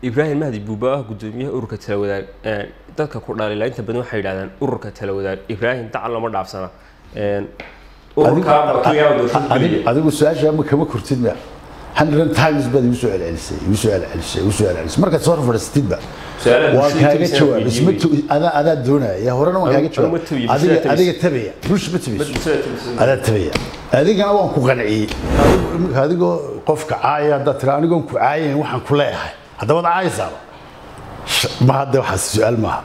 ibraahim mahdi buuba ah gudoomiyaha ururka tala wadaag een, dadka ku dhaliila inta badan waxay yidhahdaan ururka tala wadaag ibraahim dacal lama dhaafsana Een, ururka madaxweynaha doorashada ku adigu leeyahay. adigu su-aasha ma kama kurtid ma hundred times baad igu soo celcelisay igu soo celcelisay igu soo celcelisay markaad soo fadhiisatidba Su'aalaha waan bulshada kaaga inta jawaab weydiiyey isma wey. tu- adaa adaa doonaya horena waan kaaga Anu- jawaab anu ma tabiyo, adiga bulshada adiga tabaya bulsha ma tabayso Bulshada tabisa. adaa tabaya adigana waan ku qanciyey Adigu imika adigoo qofka caaya haddaad tira anigoon ku caayayn waxaan ku leeyahay haddaba ad caayaysaaba Sh- ma hadda waxaas su-aal maaha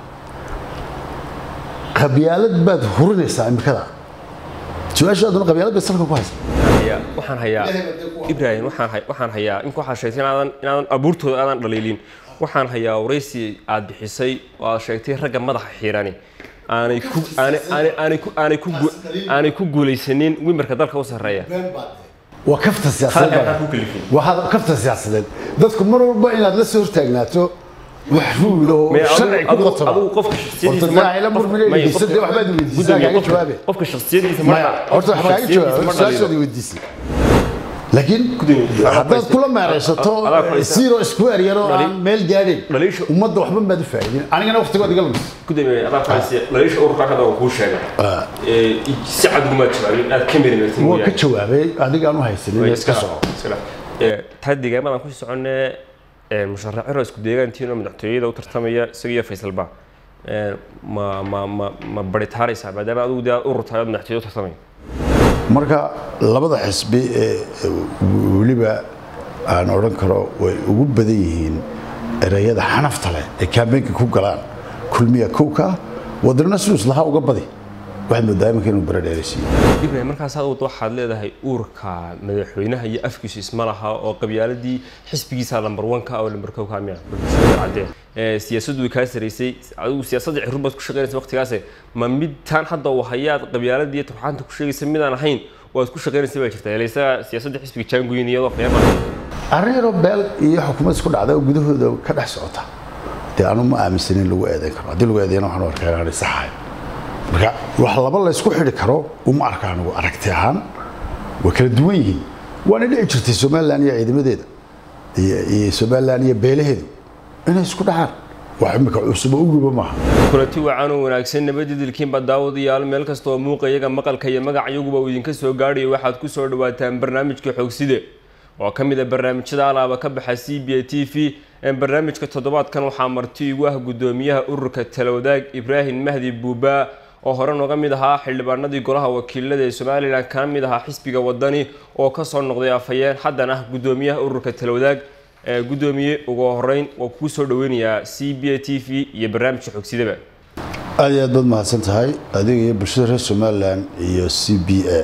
qabyaalad baad hurinaysaa imikada su-aashaaduna qabyaalad bay salka ku haysa hayaa waxaan hayaa ibraahim waxaan hay- waxaan hayaa in waxaad sheegtay inaadan inaadan abuurtooda aadan dhaliilin waxaan hayaa waraysi aad bixisay oo aad sheegtay ragga madaxa xiirani aanay ku aanay aanay aanay ku aanay ku gu- aanay ku guulaysanin wimarka dalka u sarreeya waa kafta siyaasadeed Halkan baa- ha ku kalifin. waa kafta siyaasadeed dadku mar walba inaad la soo hortaagnaato wax ruul oo May adigu- sharci ku adigu- qotoma adigu qofka shakhsiyadiisa horta ma- ila qof- murmine may- dhegeysan dee waxbaad weydiisaa gudoomiye, kaaga qofka- jawaabe qofka shakhsiyadiisa ma maya dha- horta qofka wax kaaga shakhsiyadiisa jawaab ma su-aashoodii dhaliilo. weydiisay laakiin Gudoomiye, haddaad kula meeraysato adaa ku haysa. zero square yaroo aan Dhali- meel gaadhin dhaliisha- ummadda waxba maad u faa'iidin anigana waqtigood iga lumis gudoomiye adaa ku haysa dhaliisha ururka hadda waan kuu sheegay Ee, si cad uguma jawaabin aad ka miri martin waa ka jawaabay adigaan u haysanin iska soco taa deegaamadan ku soconee musharaxiro isku deegaantiin oo madaxtooyada u tartamaya isaga iyo faysalba Ee, ma ma ma ma baritaaraysaa maadaama adigu dee aad urur tahay ood madaxtooyada u tartamaya marka labada xisbi ee weliba aan odhan karo way ugu badan yihiin ereyada xanafta leh ee kaambeenka ku galaan kulmiya kowka ah wadanna siduu islahaa uga badi waxaad moodaa iminka inuu bara dheeraysiiyo ibrahim markaas aad waxaad leedahay uurka madaxweynaha iyo afkiisu isma laha oo qabyaaladii xisbigiisa lambar wanka oo lambar kow ka miya cadee siyaasaddu way kaa saraysay adigu siyaasadda cirur baad ku shaqaynaysa waqtigaas ma mid taan hadda uu hayaad qabyaaladii iyo turxaanta ku sheegaysa midaan ahayn waad ku shaqaynaysa baa jirta ilaysa siyaasadda xisbiga jaangoyin iyadoo khiyaama arrin yaroo beel iyo xukuumad isku dhacda oo gudahooda ka dhex socota dee anu ma aaminsanin lagu eedayn karo haddii lagu eedayana waxaan u arkaa inaanay saxahay marka wax laba la isku xidhi karo uma arka anigu aragti ahaan waa kala duwan yihiin waana dhici jirtay somalilan iyo ciidamadeeda iyo iyo somalilan iyo beelaheedu inay isku dhacaan wax imika cusub oo uguba maaha kulanti wacan oo wanaagsan nabadidilkiinba daawadayaal meel kasta oo muuqa iyaga maqalka iyo magac iyaguba uu idinka soo gaadhayo waxaad ku soo dhawaataan barnaamijka xoogside oo ka mid a barnaamijyada alaaba ka baxa c b a t v barnaamijka toddobaadkan waxaa marti igu ah gudoomiyaha ururka talawadaag ibraahim mahdi buuba oo hore nooga mid ahaa xildhibaanadii golaha wakiilada ee somalilan kana mid ahaa xisbiga wadani oo kasoo noqday afhayeen haddana ah gudoomiyaha ururka talawadaag Ee, gudoomiye ugu horeyn waa kuu soo dhaweynayaa c b a t v iyo barnaamijka xogsidaba aad iyo aad baad mahadsan tahay adiga iyo bulshada reer somalilan iyo c b a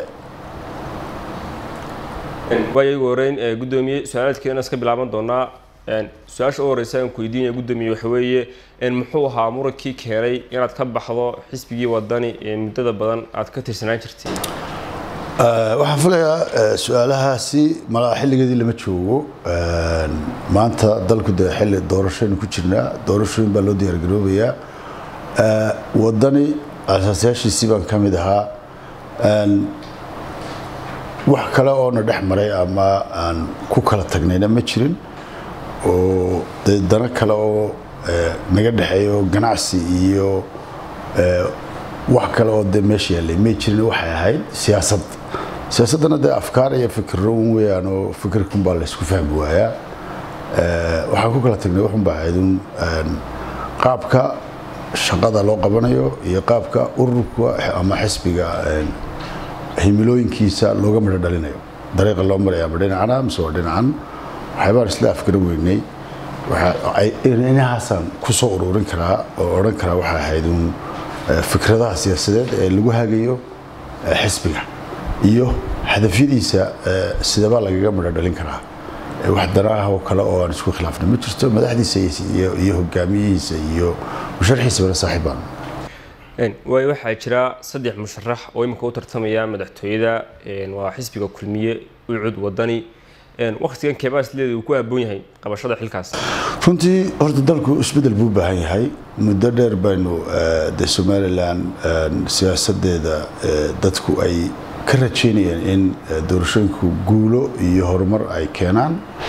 waayo ugu horeyn ee, gudoomiye su-aalaadkeena iska bilaaban doonaa Een, su-aasha u horeysa aan ku weydiinaya gudoomiye waxa weeye een, muxuu ahaa muradkii keenay inaad ka baxdo xisbigii wadani ee muddada badan aad ka tirsanaan jirtay Eh, waxaan filayaa eh, su-aalahaasi malaa xilligeedii lama joogo Eh, maanta dalku dee xilli doorashaynu ku jirnaa doorashooyin baa loo diyaargaroobayaa Eh, wadani asaasayaashiisii baan ka mid ahaa Een, wax kale oo na dhex maray ama aan ku kala tagnayna ma jirin oo dee dano kale oo eh, naga dhexeeya oo ganacsi iyo eh, wax kale oo dee meesha yaallay may jirin waxay ahayd siyaasad siyaasaddana dee afkaar iyo fikirro un weeyaan oo fikirkun baa laysku fahmi waayaa Eh, waxaan ku kala tagnay waxun baa ahayd un een, qaabka shaqada loo qabanayo iyo qaabka ururka ama xisbiga een, himilooyinkiisa looga midho dhalinayo dariiqa loo maraya ma dhinacana mise waa dhinacan waxyaabaan isla afgaran weynay waxa ay inahaasaan ku soo ururin karaa oo odhan karaa waxay ahayd un eh, fikradaha siyaasadeed ee lagu hagayo eh, xisbiga iyo hadafyadiisa eh, sidabaa lagaga midho dhalin karaa Eh, wax danaah oo kale oo aan isku khilaafna ma jirto madaxdiisa iyo- iyo iyo hogaamiyihiisa iyo musharxiisabana saaxiib baan Een, waayo waxaa jira saddex musharax oo imika u tartamaya madaxtooyada een, waa xisbiga kulmiye ucud wadani Een, waqtigan keebaas leeda uu ku habboon yahay qabashada xilkaas runtii horta dalku isbedel buu u baahan yahay muddo dheer baynu eh, dee somalilan eh, siyaasadeeda eh, dadku ay ka rajeynayeen in eh, doorashooyinku guulo iyo horumar ay keenaan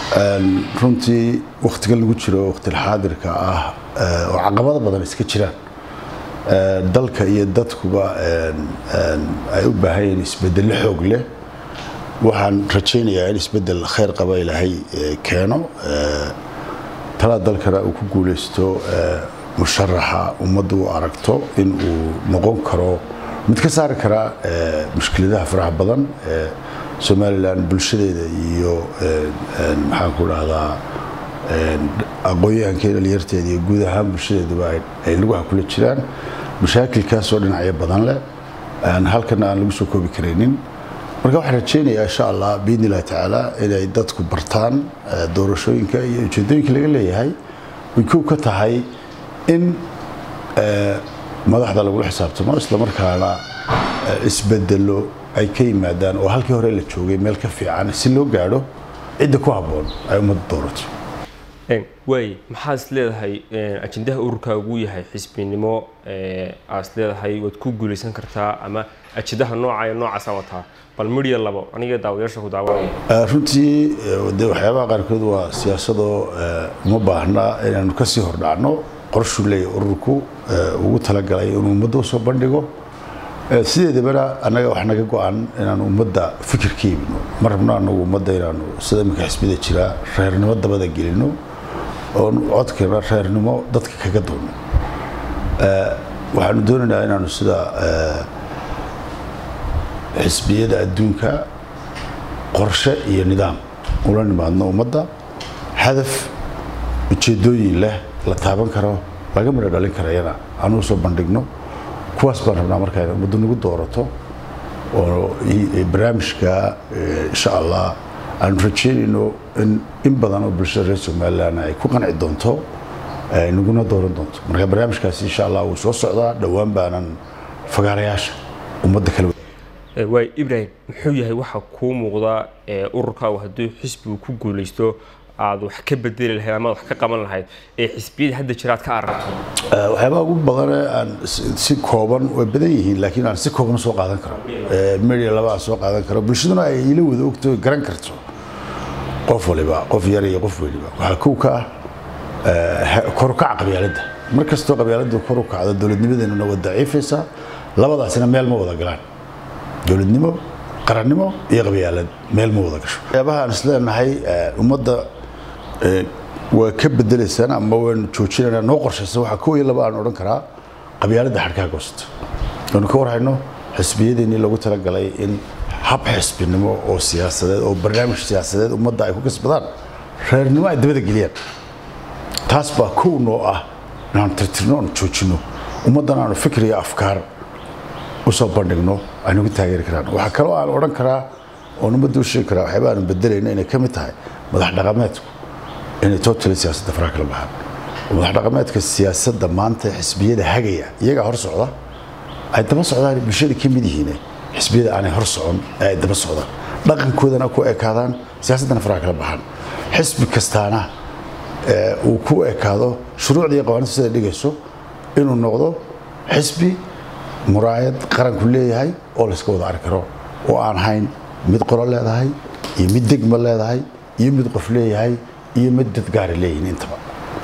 runtii wakhtigan lagu jiro wakhtilxaadirka ah oo caqabado badan iska jiraan dalka iyo dadkuba ay u baahan yihiin isbeddello xoog leh waxaan rajaynayaa in isbeddel khayr qaba ilaahay keeno talaa dalkana uu ku guulaysto musharaxa ummaddu u aragto in uu noqon karo mid ka saari kara mushkiladaha faraha badan ee somalilan bulshadeeda iyo maxaan ku dhahdaa aqoon-yahankeeda dhalinyarteeda iyo guud ahaan bulshadeeduba ay lugaha kula jiraan mashaakilkaasoo dhinacyo badan leh halkana aan lagu soo koobi karaynin marka waxaan rajaynayaa insha allah biidni illahi tacaala inay dadku bartaan doorashooyinka iyo ujeedooyinka laga leeyahay way kow ka tahay in madaxda lagula xisaabtamo islamarkaana isbedelo ay ka yimaadaan oo halkii hore la joogay meel ka fiican si loo gaadho cidda ku habboon ay ummadda doorato waay maxaa is leedahay ajendaha ururkaagu yahay xisbinimo aa is leedahay waad ku guulaysan kartaa ama ajendaha nooca ee noocaasa wataa bal midya labo aniga daawadayaasha ku daawanaya runtii de waxyaabaha qaarkood waa siyaasadoo uma baahna inaanu kasii hordhacno qorshuu leeyahy ururku ugu talagalay inuu ummadda usoo bandhigo sideedabana annaga wax naga go-an inaanu ummadda fikir ka iibino ma rabno anagu ummadda inaanu sida iminka xisbida jira reernimo dabada gelino oon codkeena reernimo dadka kaga duuno waxaanu doonaynaa inaanu sida xisbiyada adduunka qorshe iyo nidaam ula nimaadno ummadda hadaf ujeedooyin leh la taaban karo laga midho dhalin karayana aanu soo bandhigno kuwaas baan rabnaa markaa in ummaddu nagu doorato oo barnaamijka insha allah aanu rajeynayno in in badan oo bulshada reer somalilan ay ku qanci doonto naguna dooran doonto marka barnaamijkaasi insha allah wuu soo socdaa dhowaan baanan fagaarayaasha ummadda kala waay ibrahim muxuu yahay waxa kuu muuqda ururkaagu hadduu xisbigu ku guulaysto aad wax ka bedeli lahayd ama wax ka qaban lahayd ee xisbiyada hadda jira aad ka aragto waxyaabaha ugu badane aan si kooban way badan yihiin laakiin aan si kooban soo qaadan karo media laba aan soo qaadan karo bulshaduna ay ila wada ogto garan karto qof waliba qof yar iyo qof weliba waxaa kow ka ah korukaca qabyaaladda mar kastoo qabyaaladdu kor u kacdo dowladnimadeenuna waa daciifaysaa labadaasina meel ma wada galaan dowladnimo qarannimo iyo qabyaalad meel ma wada gasho waxyaabaha aan isleenahay ummadda waa ka bedelaysaan ama waynu joojinaynaa noo qorshaysan waxaa kow iyo laba aan odhan karaa qabyaaladda xadhkaha goosato waynu ka warhayno xisbiyadeenii lagu talagalay in hab xisbinimo oo siyaasadeed oo barnaamij siyaasadeed ummadda ay ku kasbadaan reernimo ay dabada geliyaan taas baa kow noo ah inaanu tirtirno oonu joojinno ummaddan aanu fikir iyo afkaar usoo bandhigno aynugu taageeri karaan waxaa kaloo aan odhan karaa oon ummadda u sheegi karaa waxyaaba aanu bedelayno inay ka mid tahay madax dhaqameedku inay totally siyaasadda faraha kala baxaan madax dhaqameedka siyaasadda maanta xisbiyada hagaya iyagaa hor socda ay daba socdaan bulshada ka mid yihiin xisbiyada aanay hor socon ee ay daba socdaan dhaqankoodana ku ekaadaan siyaasaddana faraha kala baxaan xisbi kastaana uu ku ekaado shuruucda iyo qawaaniinta sida dhigayso inuu noqdo xisbi muraayad qaranku leeyahay oo layska wada arki karo oo aan hayn mid qolo leedahay iyo mid degma leedahay iyo mid qof leeyahay iyo mid dad gaari leeyihin intaba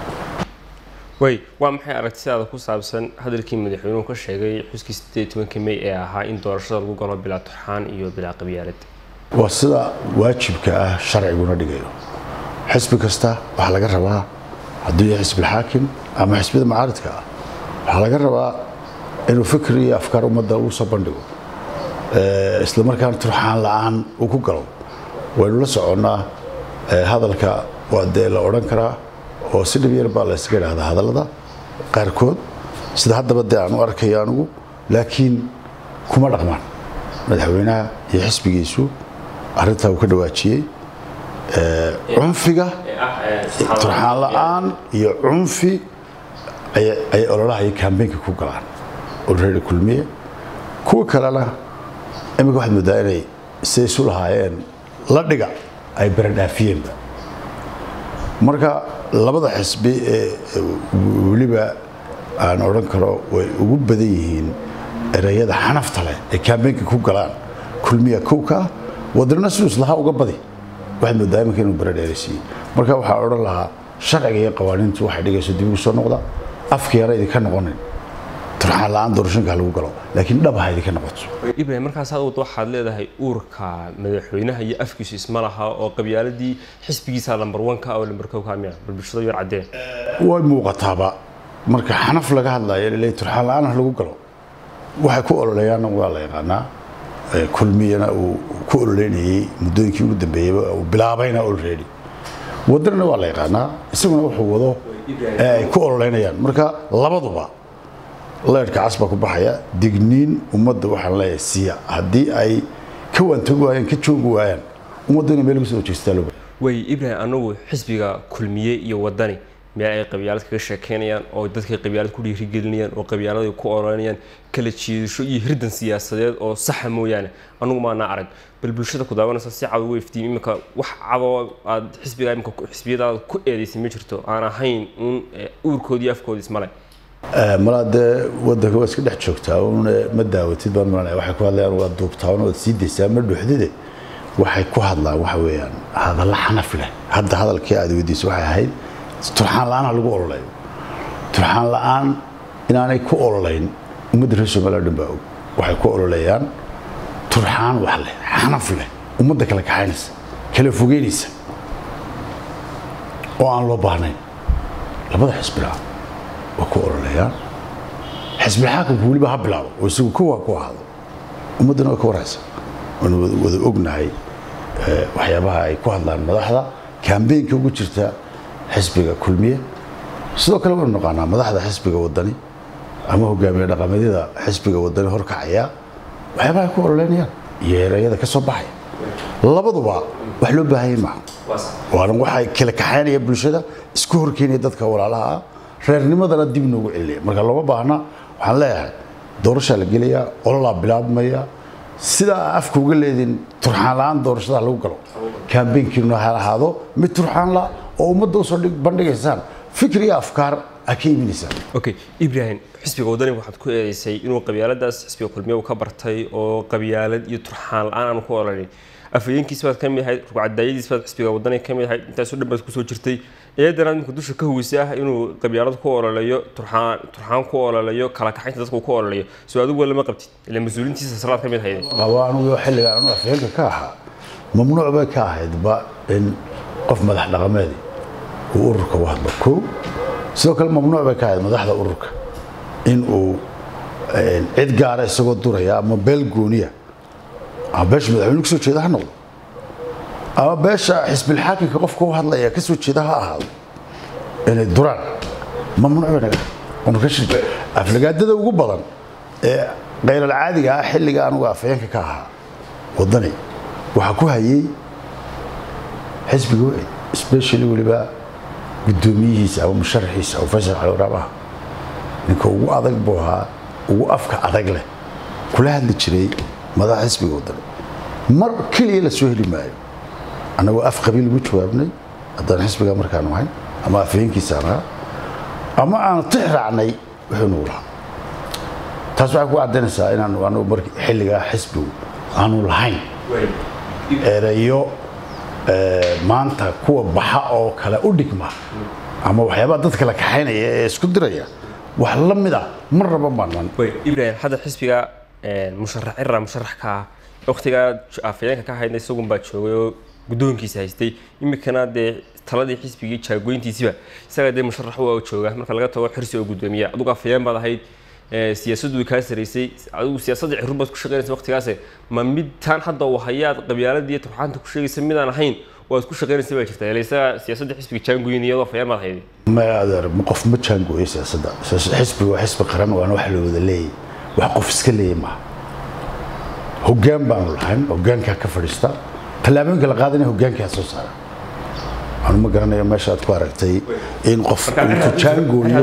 way waa maxay aragtidaada ku saabsan hadalkii madaxweynuhu ka sheegay xuskii sideed tobanka may ee ahaa in doorashada lagu galo bilaa turxaan iyo bilaa qabyaalad waa sida waajibka ah sharciguna dhigayo xisbi kasta waxaa laga rabaa hadduu yahay xisbilxaakim ama xisbiyada macaaridka ah waxaa laga rabaa inuu fikir iyo afkaar ummadda uu soo bandhigo isla markaana turxaan la-aan uu ku galo waynu la soconnaa hadalka waa dee la odhan karaa oo si dhib yar baa la ysaga idhahdaa hadallada qaarkood sida haddaba dee aan u arkayo anigu laakiin kuma dhaqmaan madaxweynaha iyo xisbigiisu arrintaa uu ka dhawaajiyey cunfiga turxaan la-aan iyo cunfi ayay ololaha iyo kambeynka ku galaan olready kulmiye kuwa kalena imika waxaad moodaa inay siday isu lahaayeen la dhiga ay baradhaafiyeenba marka labada xisbi ee weliba aan odhan karo way ugu badan yihiin ereyada xanafta leh ee kambeynka ku galaan kulmiya kowka ah wadanna siduu islahaa uga badi waxaad moodaa iminka inuu bara dheeraysiiyey marka waxaa odhan lahaa sharciga iyo qawaaniintu waxay dhigayso dib ugu soo noqda afka yara idinka noqonin turxaan la-aan doorashooyinka ha lagu galo laakiin dhab ha idinka noqoto ibrahim markaas aad waxaad leedahay uurka madaxweynaha iyo afkiisu isma laha oo qabyaaladii xisbigiisa lambar wanka oo lambar kow ka miya bal bulshada yar caddeen way muuqataaba marka xanaf laga hadlayo laleey turxaan la-aan ha lagu galo waxay ku ololeeyaanna waa la yaqaanaa kulmiyana uu ku ololeynayey muddooyinkii ugu dambeeyeyba uu bilaabayna olready wadanana waa la yaqaanaa isaguna wuxuu wado ee ay ku ololeynayaan marka labaduba leerhka cas baa ku baxaya digniin ummadda waxaan leeyahay siiya haddii ay ka waantoogi waayaan ka joogi waayaan ummadda inay meel uga soo jeestaa loo way ibrahim anagu xisbiga kulmiye iyo wadani meel ay qabyaalad kaga sheekeynayaan oo dadkay qabyaalad ku dhiirigelinayaan oo qabyaalada ku ololanayaan kala jiidasho iyo hirdan siyaasadeed oo saxa mooyaane anugu maanaa arag bal bulshada ku daawanaysa si cad ugu iftiim iminka wax cadoo aad xisbiga iminka xisbiyadaada ku eedaysay ma jirto aan ahayn uun uurkoodii afkoodii ismale malaa dee wadanka waa iska dhex joogtaa un ma daawatid baan malanaya waxay ku hadlayaan waa duubtaan waad sii daysaa ma dhuuxdide waxay ku hadlaan waxa weeyaan hadalla xanaf leh hadda hadalkii aad weydiisay waxay ahayd turxaan la-aan ha lagu ololeeyo turxaan la-aan inaanay ku ololeyn ummadda reer somaliya dhan baa og waxay ku ololeeyaan turxaan wax leh xanaf leh ummadda kala kaxaynaysa kala fogeynaysa oo aan loo baahnayn labada xisbilaa waa ku ololeeyaan xisbil xaakamka weliba ha bilaabo oo isagu kowa ku ahaado ummaddana waa ka waraysa waanu wada ognahay waxyaabaha ay ku hadlaan madaxda kambeynka ugu jirta xisbiga kulmiye sidoo kale waynu naqaanaa madaxda xisbiga wadani ama hogaamiye dhaqameedyada xisbiga wadani horkacaya waxyaabaha ay ku ololeynayaan iyo erayada ka soo baxaya labaduba wax loo baahanya maaha waana waxay kala kaxaynaya bulshada isku horkeenaya dadka walaalaha ah reernimadana dib noogu celinaya marka looma baahna waxaan leeyahay doorashaa la gelayaa ololaa bilaabmaya sidaa afka uga leedin turxaan la-aan doorashada lagu galo kambeynkiina ha ahaado mid turxaan la oo ummadda usoo bandhigaysaan fikir iyo afkaar a ka iibinaysaan okay ibrahim xisbiga wadani waxaad ku eedeysay inuu qabyaaladaas xisbiga kulmiye uu ka bartay oo qabyaalad iyo turxaan la-aan aanu ku ololayn afhayeenkiisi baad ka mid ahayd rugcadaayadiis baad xisbiga wadani ka mid ahayd intaasoo dhan baad kusoo jirtay eedana imika dusha ka huwisay ah inuu qabyaalad ku ololeeyo turxaan turxaan ku ololeeyo kala kaxaynta dadka ku ololeeyo soo adigu lama qabtid ila mas-uuliintiisa salaad ka mid hayde qaba anugu xilliga anu afhayeenka ka ahaa mamnuuc bay ka ahaydba in qof madax dhaqameedi uu ururka u hadlo kow sidoo kale mamnuuc bay ka ahayd madaxda ururka in uu cid gaara isagoo duraya ama beel gooniya ama beesha madaxweyne kasoo jeeda ha noqdo ama beesha xisbilxaakimka qofka u hadlaya kasoo jeeda ha ahaado inay duraan mamnuuc bay naga anu ka shirka aflagaadada ugu badan ee kaylalcaadiga ah xilliga anugu afhayeenka ka ahaa wadani waxaa ku hayay xisbiga wacid especially weliba guddoomiyihiisa ama musharaxiisa oo faysal cali waraabaha ninka ugu adag buu ahaa ugu afka adag leh kula hadli jiray madaxa xisbiga wadani mar keliya la soo heli maayo annagoo af qabiil ugu jawaabnay haddaan xisbiga markaanu ahayn ama afhayeenkiisa aan ahaa ama aanu tix raacnay wuxuu nagu lahaa taas waxay ku caddaynaysaa inaanu anagu mark xilligaa xisbigu aanu lahayn erayo maanta kuwa baxa oo kale u dhigma ama waxyaabaha dadka la kaxaynaya ee isku diraya wax la mid ah mar raba baanan ibrahim hadda xisbiga musharax cira musharax ka ah waqtigaa afhayeenka ka haydna isagun baa joogay oo guddoonkiisa haystay iminkana dee taladii xisbigii jaagoyntiisiba isaga dee musharax waa jooga marka laga tago xirsi oo guddoomiya adigu afhayeen baad ahayd siyaasaddu way kaa saraysay adigu siyaasadda cirur baad ku shaqaynaysa waqtigaas ma mid taan hadda uu hayaad qabyaaladii turxaanta ku sheegaysa midaan ahayn waad ku shaqaynaysa baa jirta ila isaga siyaasadda xisbiga jaangoyn iyadoo afhayeen baad hayday ma adeer qof ma jaangooyo siyaasadda xisbiga waa xisbi qaran waana wax la wada leeyahy wax qof iska leeyahy maaha hoggaan baanu lahayn hoggaankaa ka fadhiista tallaabooyinka la qaadanaya hoggaankaa soo saara anu ma garanayo meesha aad ku aragtay in qof intu jaangooyo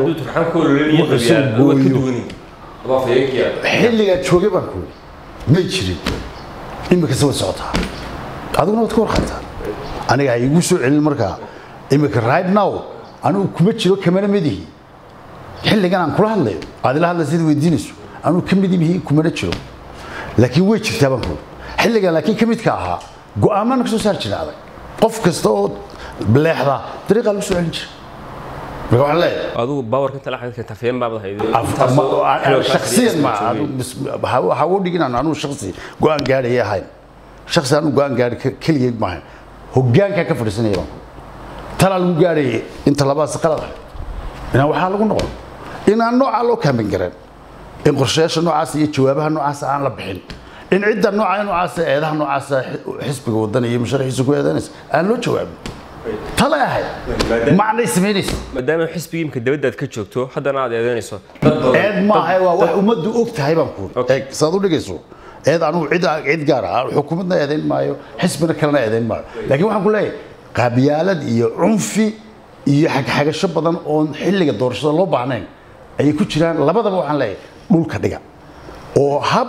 xilligaa joogay baan kuuli may jirin imikase way socotaa adiguna waad ka warqataa aniga ha igu soo celin markaa imika right now anigu kuma jiro kamana midihi xilligan aan kula hadlayo aad ila hadlaysa id weydiinayso anigu ka midibihi kumana jiro laakiin way jirtaa baan kuuli xilligan laakiin ka midka ahaa go-aamaan ka soo saari jiray adag qof kasta oo leexda dariiqaa lagu soo celin jira marka waxaan leeyahay adigu baawarka inta la xidhiidhka tafeen baad shaksiyan ma waxaa u dhigin aan anugu shaksi go-aan gaadhaya ahayn shaksi anugu go-aan gaadhi keligeed maahayn hoggaankaa ka fadhiisanaya baan talaa lagu gaadhayay inta labaas qalad ah inaan waxaa lagu noqon inaan noocaa loo kaamin gareen in qorshayaasha noocaas iyo jawaabaha noocaas aan la bixin in cidda nooca noocaas eedaha noocaas xisbiga waddan iyo musharaxiisa ku eedanaysa aan loo jawaabin tala ahayd macnay samaynaysa maadaama xisbigii imka dabadda aad ka joogto haddana aad eedeynayso eed maaha waa wax ummaddu og tahay baan ku eeg saad u dhigayso eed anugu cid cid gaar ah xukuumadna eedayn maayo xisbina kalena eedayn maayo laakiin waxaan ku leeyahay qaabiyaalad iyo cunfi iyo xagxagasho badan oon xilliga doorashada loo baahnayn ayay ku jiraan labadaba waxaan leeyahay dhulka dhiga oo hab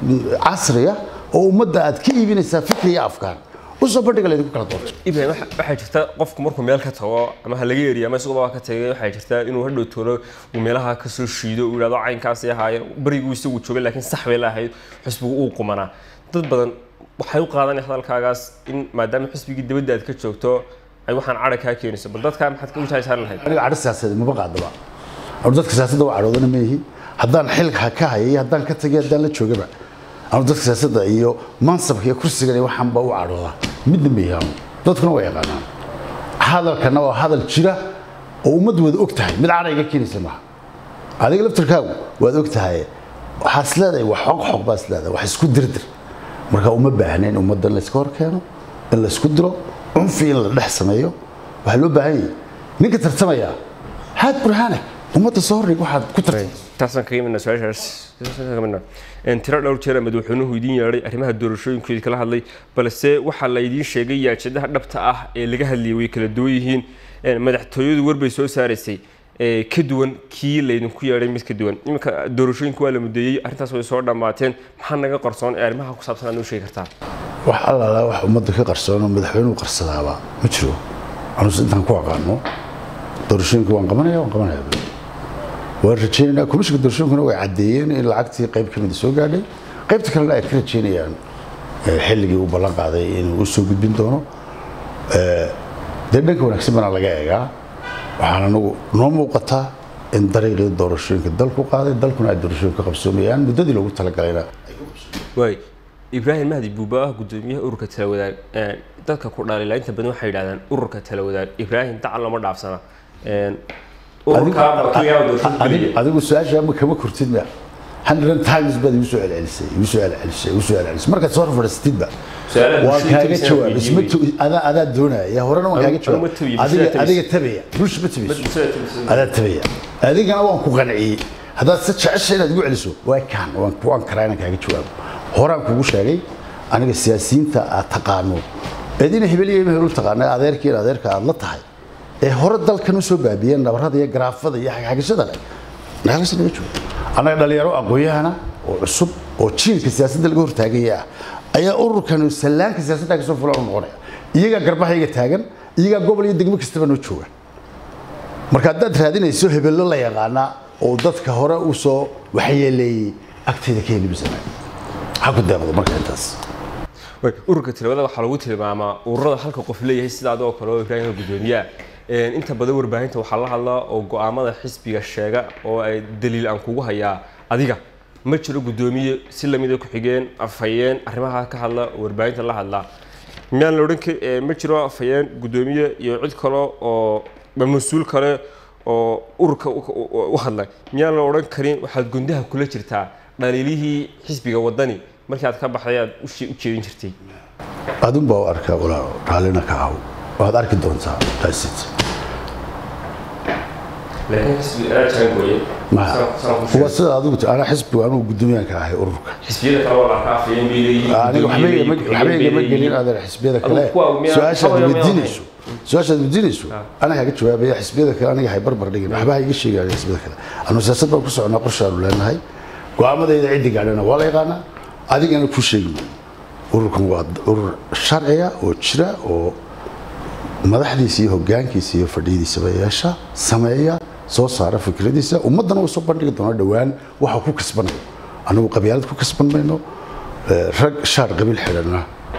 casriya oo ummadda aad ka iibinaysaa fikri iyo afkaan usoo bandhiga laydinku kala doorto ibrahim waxaa jirta qofku markuu meel ka tago ama ha laga eriya ama isagoo ka tagay waxaa jirta inuu hadhow toolo uu meelaha ka soo shiido uu yidhahdo caynkaasi ahaayeen beriguu isagu joogay laakiin sax bay lahayd xisbigu uu qumanaa dad badan waxay u qaadanaya hadalkaagaas in maadaama xisbigii dabadda aad ka joogto ay waxaan cadha kaa keenayso bal dadkaa maxaad ka wajahaysan lahayd aniga cadho siyaasadeed maba qaadaba anu dadka siyaasadda waa cadhoodana ma yihi haddaan xilka ka hayay haddaan ka tagay haddaan la joogaba anu dadka siyaasadda iyo mansabka iyo kursigan iyo waxaan baa u cadhoodaa midna ma yihi anu dadkuna waa yaqaanaan hadalkana waa hadal jira oo ummaddu wada og tahay mid cadha iga keenaysa maaha adiga laftirkaagu waad og tahay waxaad is leedahay wax xoq xoq baa is leedahay wax isku dirdir marka uma baahna in ummadda la iska hor keeno in la isku diro cunfi in la dhex sameeyo waxaa loo baahan yahay ninka tartamaya haad burhaanak ummadda soo hordhig waxaad ku tartay taasaan kaga midna su-aashaas kaga midna tiro dhowr jeer madaxweynuhu idiin yeedhay arrimaha doorashooyinkoodii kala hadlay balse waxaa la idiin sheegay yaajadaha dhabta ah ee laga hadlayay way kala duwan yihiin madaxtooyadu warbay soo saaraysay ka duwan kii laydinku yeedhay mid ka duwan iminka doorashooyinka waa la mudeeyey arrintaas way soo dhammaateen maxaa naga qarsoon ee arrimaha ku saabsan aad noo sheegi kartaa wax allaala wax ummadda ka qarsoon oo madaxweynuhu qarsadaaba ma jiro anuse intaan ku aqaano doorashooyinka waan qabanaya waan qabanaya waan rajaynaynaa komishinka doorashooyinkuna way caddeeyeen in lacagtii qayb ka mida soo gaadhay qaybta kalena ay ka rajaynayaan xilligii uu ballan qaaday inuu u soo gudbin doono dee dhanka wanaagsan bana laga eegaa waxaan anagu noo muuqataa in dariiqii doorashooyinka dalku qaaday dalkuna ay doorashooyinka qabsoomayaan muddadii loogu talagalayna waay ibraahim mahdi buuba ah gudoomiyaha ururka talawadaag dadka ku dhaalila inta badan waxay yidhahdaan ururka talawadaag ibraahim dacal lama dhaafsana adigu su-aasha ma kama kurtid ma hundred times baad igu soo celcelisay igu soo celcelisay igu soo celcelisay markaad soo fadhiistidba waan kaaga jawaab isma adaa adaa doonaya horena waan kaaga jawaab adiga adiga tabaya bulsha ma tabayso adaa tabaya adigana waan ku qanciyey haddaad si jecesha inaad igu celiso waa kaan waan waan karaa inaan kaaga jawaabo horaan kugu sheegay aniga siyaasiyiinta aad taqaano eedina hebel iyo hebel u taqaana adeerkii adeerka aad la tahay ee hore dalkan u soo baabiyeen nabarada iyo garaafada iyo xagxagashada leh nagalas naga joogo annaga dhalinyaro aqoon-yahana oo cusub oo jiilka siyaasadda laga hortaagaya ah ayaa ururkan sallaanka siyaasadda kasoo fulan u noqonaya iyagaa garbahayga taagan iyagaa gobol iyo degmo kastaba noo jooga marka haddaad raadinayso hebello la yaqaana oo dadka hore u soo waxyeeleeyey agteeda ka heli masana ha ku deeqdo marka intaas ururka tilawada waxaa lagu tilmaamaa ururada halka qof leeyahay sida adoo kale oo ibraahim gudoomiyaha inta badan warbaahinta waxaa la hadlaa oo go-aamada xisbiga sheega oo ay daliil aan kugu hayaa adiga ma jiro gudoomiye si lamida ku-xigeen afhayeen arrimaha ka hadla oo warbaahinta la hadlaa miyaan la odhan ma jiro afhayeen gudoomiye iyo cid kale oo mas-uul kale oo ururka u hadla miyaan la odhan karin waxaad gundaha kula jirtaa dhaliilihii xisbiga wadani markii aad ka baxday aad u jeedin jirtay adun baa u arkaa walaalo raallina ka ahaw waad arki doontaa taasid waa sida adigu ana xisbigu anugu guddoomiyaanka ahay ururka aniga waxba igama gelin adeer xisbiyada kale su-aashaad weydiinayso su-aashaad weydiinayso ana kaaga jawaabaya xisbiyada kale aniga hay barbar dhigin waxba ha iga sheegaya xisbiyada kale anu siyaasad baan ku soconaa qorshaanu leenahay go-aamadayda ciddi gaadhana waa la yaqaanaa adigana ku sheegi ururkan waa urur sharciga oo jira oo madaxdiisa iyo hogaankiisa iyo fadhiyadiisaba yeesha sameeya soo saara fikradiisa ummaddana uu soo bandhigi doono dhowaan waxa ku kasbanayo anagu qabyaalad ku kasban mayno rag shaar qabiil xidhanna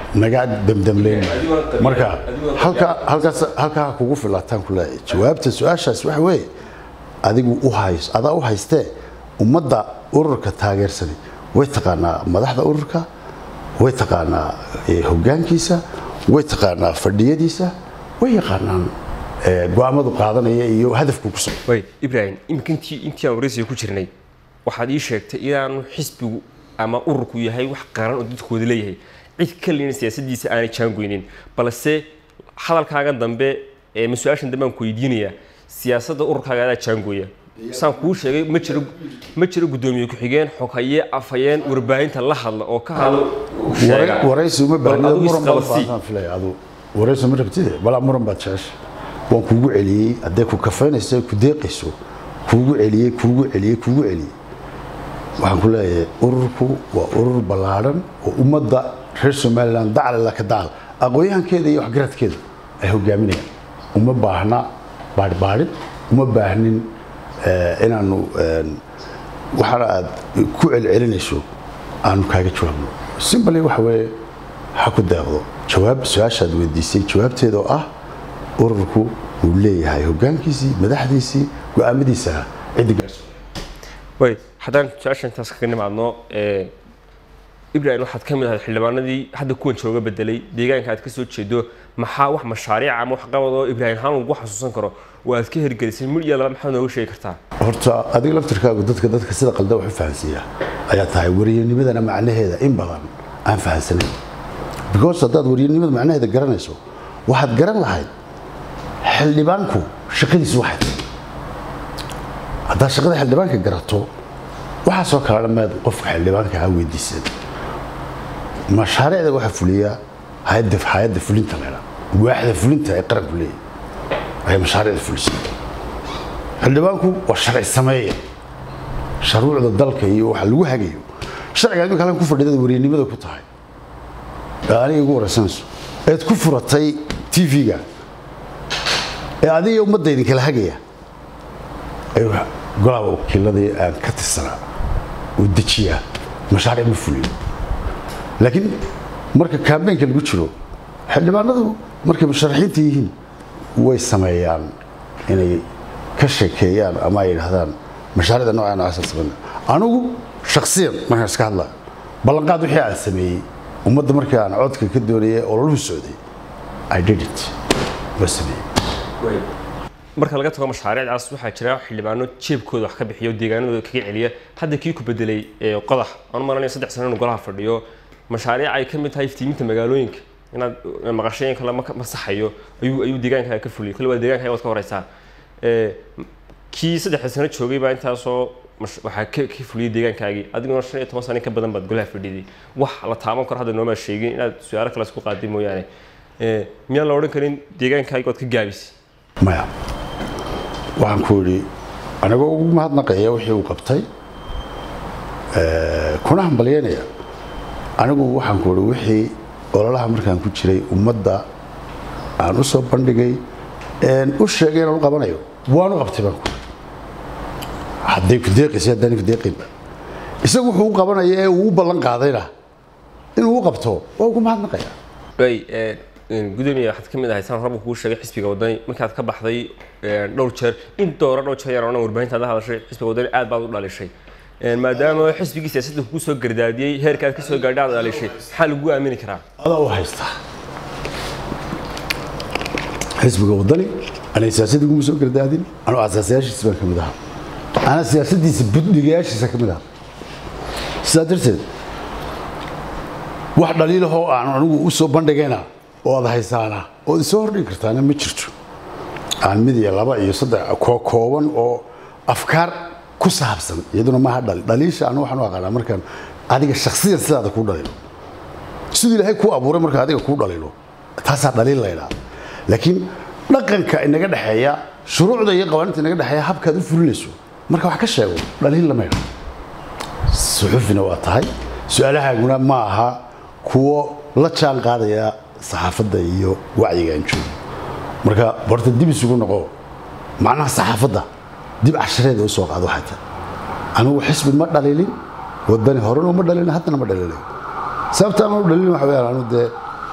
naga damdamleyn marka halkaa halkaas halkaa kugu filataan ku leeyahay jawaabta su-aashaas waxa weeye adigu u hays adaa u haystee ummadda ururka taageersani way taqaanaa madaxda ururka way taqaanaa hoggaankiisa way taqaanaa fadhiyadiisa way yaqaanaan go-aamadu qaadanaya iyo hadafku ku socdo way ibraahim iminka intii intii aan waraysiga ku jirnay waxaad ii sheegtay inaanu xisbigu ama ururku yahay wax qaran oo dadkooda leeyahay cid kalina siyaasadiisa aanay jaangoynin balse hadalkaaga dambe ee mas-uaashan dambe aan ku weydiinayaa siyaasadda ururkaaga adaa jaangooya saan kuu sheegay ma jiro ma jiro guddoomiye ku-xigeen xoghaye afhayeen warbaahinta la hadla oo ka hadla sheega waraysi uma Bal baahnida adigu muran baad isqabsi. baahnaan filaya adu waraysi ma rabtide balaa muran baad jecesha waan kuugu celiyey haddee ku kafaynayso ku deeqayso kuugu celiyey kuugu celiyey kuugu celiyey waxaan ku leeyahay ururku waa urur ballaadhan oo ummadda reer somalilan daclala ka dacal aqoon-yahankeeda iyo waxgaradkeeda ay hogaaminayaan uma baahna baadhbaadhin uma baahnin eh, inaanu eh, waxaana aad ku celcelinayso aanu kaaga jawaabno simbali waxa weeye ha ku deeqdo jawaab su-aashaad weydiisay jawaabteeda oo ah ururku wuu leeyahay hoggaankiisii madaxdiisii go-aamadiisana ciddi gaarso way haddaan su-aasha intaas kaga nimaadno ee, ibrahim waxaad ka mid ahayd xildhibaanadii hadda kuwan jooga bedelay deegaanka aad ka soo jeedo maxaa wax mashaariic ama wax qabad oo ibraahim haan lagu xasuusan karo oo aad ka hirgelisay mid iyo laba maxaad nooga sheegi kartaa horta adiga laftirkaagu dadka dadka sida qalda wax u fahansiiya ayaa tahay wariyanimadana macnaheeda in badan aan fahansanayn because haddaad wariyanimada macnaheeda garanayso waxaad garan lahayd xildhibaanku shaqadiisu waxay tahay haddaad shaqada xildhibaanka garato waxaasoo kale dhammeed qofka xildhibaanka ha weydiisan mashaariicda waxaa fuliya hayadda hayadda fulinta leedha waaxda fulinta ee qaranku leeyahay ayaa mashaariicda fulisay xildhibaanku waa sharci sameeya sharuucda dalka iyo waxa lagu hagayo sharciga imika halkan ku fadhidada wariyanimada ku tahay ee aniga igu waraysanayso eed ku furatay tv-ga ee adiga ummadda idinkala hagaya ayuu golaha wakiiladii aan ka tirsanaa uu dejiyaa mashaariic ma fuliyo laakiin marka kaambeenka lagu jiro xildhibaanadu markay musharaxiinta yihiin way sameeyaan inay ka sheekeeyaan ama ay yidhaahdaan mashaariicda noocaa noocaasa samayna anigu shaksiyan markaan iska hadlayo ballanqaad wixii aan sameeyey ummadda markii aan codka ka doonayay oo lalu socday i did it waa sameeyey marka laga tago mashaariicdaas waxaa jira xildhibaano jeebkooda wax ka bixiyo deegaanadooda kaga celiya hadda kii ku bedelay ee qodax aan malanaya saddex sano inuu golaha fadhiyo mashaariic ay ka mid tahay iftiiminta magaalooyinka inaad maqasheen kale ma masaxayo ayuu ayuu deegaankaaga ka fuliyay kale waa deegaanka waad ka horeysaa ee kii saddexda sano joogay baa intaasoo mash- waxaa ka ka fuliyay deegaankaagii adiguna shan iyo toban sano in ka badan baad golaha fadhiday wax la taaban karo hadda noomaa sheegin inaad su-aalo kale isku qaaday mooyaane ee miyaan la odhan karin deegaankaagi waad ka gaabisay maya waxaan ku idhi anigoo ugu mahadnaqaya wixii uu qabtay eh, kuna hambalyeynaya anigu waxaan ku idhi wixii ololaha markaan ku jiray ummadda aan u soo bandhigay een u sheegay inaan u qabanayo waan u qabtay baan ku idhi hadday ku deeqaysa haddaan ku deeqaynba isagu wuxuu u qabanaya ee uu u ballan qaadayna inuu u qabto waa ugu mahadnaqaya way gudoomiye waxaad ka mid ahay saan horaba kuu sheegay xisbiga wadani markaad ka baxday ee, dhowr jeer in doora dhowr jeer yaan warbaahinta aad la hadashay xisbiga wadani aad baad u dhalishay Ee, maadaama xisbigii siyaasadda kuu soo gardaadiyey heerka aad ka soo gaadhay aad dhalishay maxaa lagu aamini karaa adaa u haystaa xisbiga wadani anay siyaasadda iguma soo gardaadin anuu asaasayaashiisa baan ka mid ahaa ana siyaasaddiisa budhigayaashiisa ka mid ahaa sidaa darteed wax dhaliilahoo aan anigu u soo bandhigayna oo aad haysaana ood isoo hordhigi kartaana ma jirto aan mid iyo laba iyo saddex koo kooban oo afkaar ku saabsan iyaduna maaha dhali dhaliisha anu waxaan u aqaanaa markaan adiga shakhsiyan sidaada kuu dhalilo siduu ilaahay kuu abuuray marka adiga kuu dhalilo taasaa dhaliil laydhaa laakiin dhaqanka inaga dhexeeya shuruucda iyo qawaaniinta inaga dhexeeya habkaad u fulinayso marka wax ka sheego dhaliil lama ydha suxufina waa tahay su-aalahaaguna ma aha kuwo la jaan qaadaya saxaafadda iyo wacyiga aan joogo marka horta dib isugu noqo macnaha saxaafadda dib cashareeda u soo qaado waxay tahay anigu xisbi ma dhalilin wadani horena uma dhalilin haddana ma dhalilin sababta aan u dhalilin waxa weeyaan anu dee